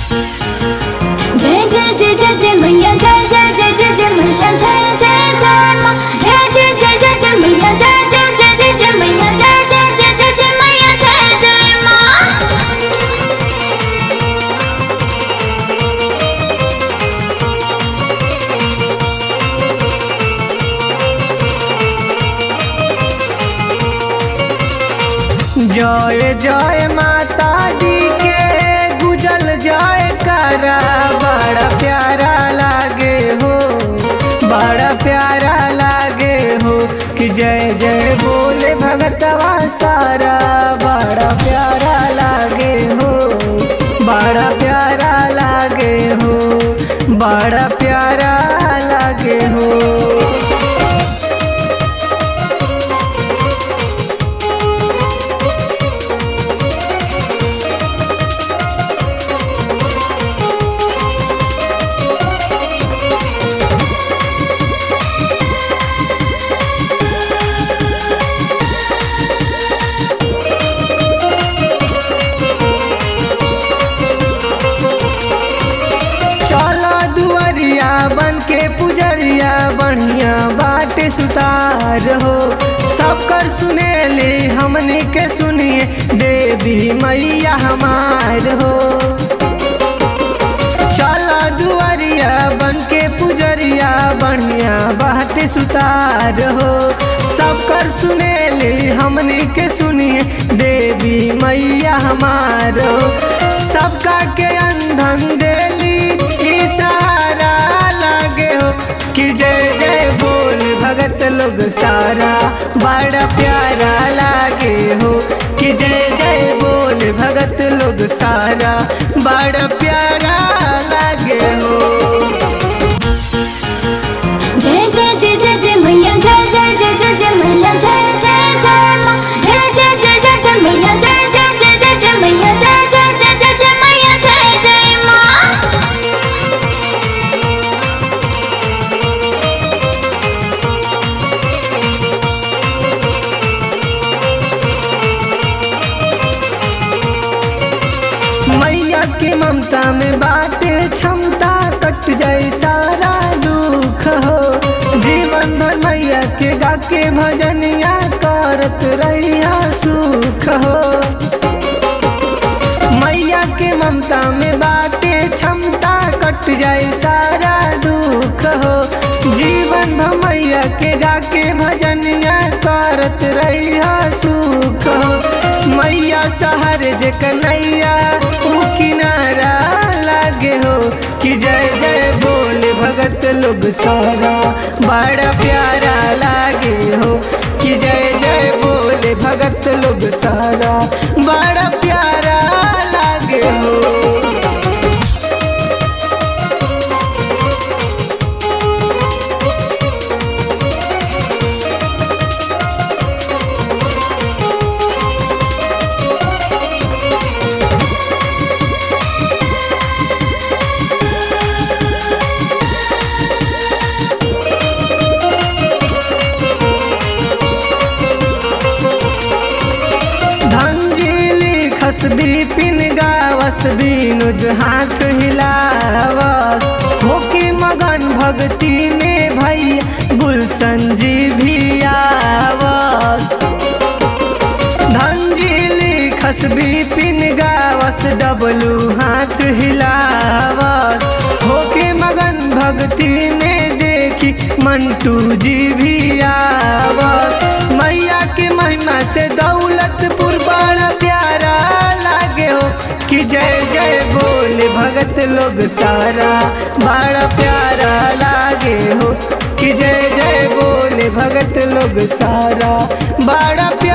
जय जय जय जय जय मैया जय जय जय जय जय मैया जय जय जय माँ जय जय जय जय जय मैया जय जय जय जय जय मैया जय जय जय जय जय मैया जय जय माँ जय जय माता दी के गुजल जय करा बड़ा प्यारा लागे हो बड़ा प्यारा लागे हो कि जय जय बोले भगतवा सारा बड़ा प्यारा लागे हो बड़ा प्यारा लागे हो बड़ा प्यारा लागे हो चला दुआरिया बन के पुजरिया बढ़िया बाटे सुतार हो सबकर सुनेली हमनी के सुनिए देवी मैया हमार हो चला दुआरिया बन के पुजरिया बढ़िया बाटे सुतार हो सबकर सुनेली हमनी के सुनिए देवी मैया हमार हो सबका के अंधन देली ई सहारा लागे हो कि जय जय बोल भगत लोग सारा बड़ा प्यारा लागे हो कि जय जय बोल भगत लोग सारा बड़ा प्यारा लागे हो जय जय जय जय जय मैया जय जय जय जय जय मैया जय जय जय माँ जय जय जय जय जय मैया जय जय जय जय जय मैया जय जय जय जय जय मैया जय जय माँ मैया के ममता में बाटे क्षमता कट जाए सारा दुख हो जीवन भर मैया के गा के भजनिया करत रहिया सुख हो मैया के ममता में बाटे क्षमता कट जाए सारा दुख हो जीवन भर मैया के गा के भजनिया करत रहिया सुख हो मैया शहर जे कन्हैया ऊ किनारा लागे हो कि जय जय बोले भगत लोग सारा बड़ा प्यारा लागे हो कि जय जय बोले भगत लोग सारा बड़ा प्यारा लागे हो धंजीली खसबी पिन गावस बीनुज हाथ हिलावस होके मगन भक्ति में भैया गुलशन जी भी आवस धंजीली खसबी पिन गावस डबलू हाथ हिलावस होके मगन भक्ति में देखी मंटू जी भी आवस मैया के महिमा से दौलतपुर बड़ा प्यारा लागे हो कि जय जय बोले भगत लोग सारा बड़ा प्यारा लागे हो कि जय जय बोले भगत लोग सारा बड़ा प्यारा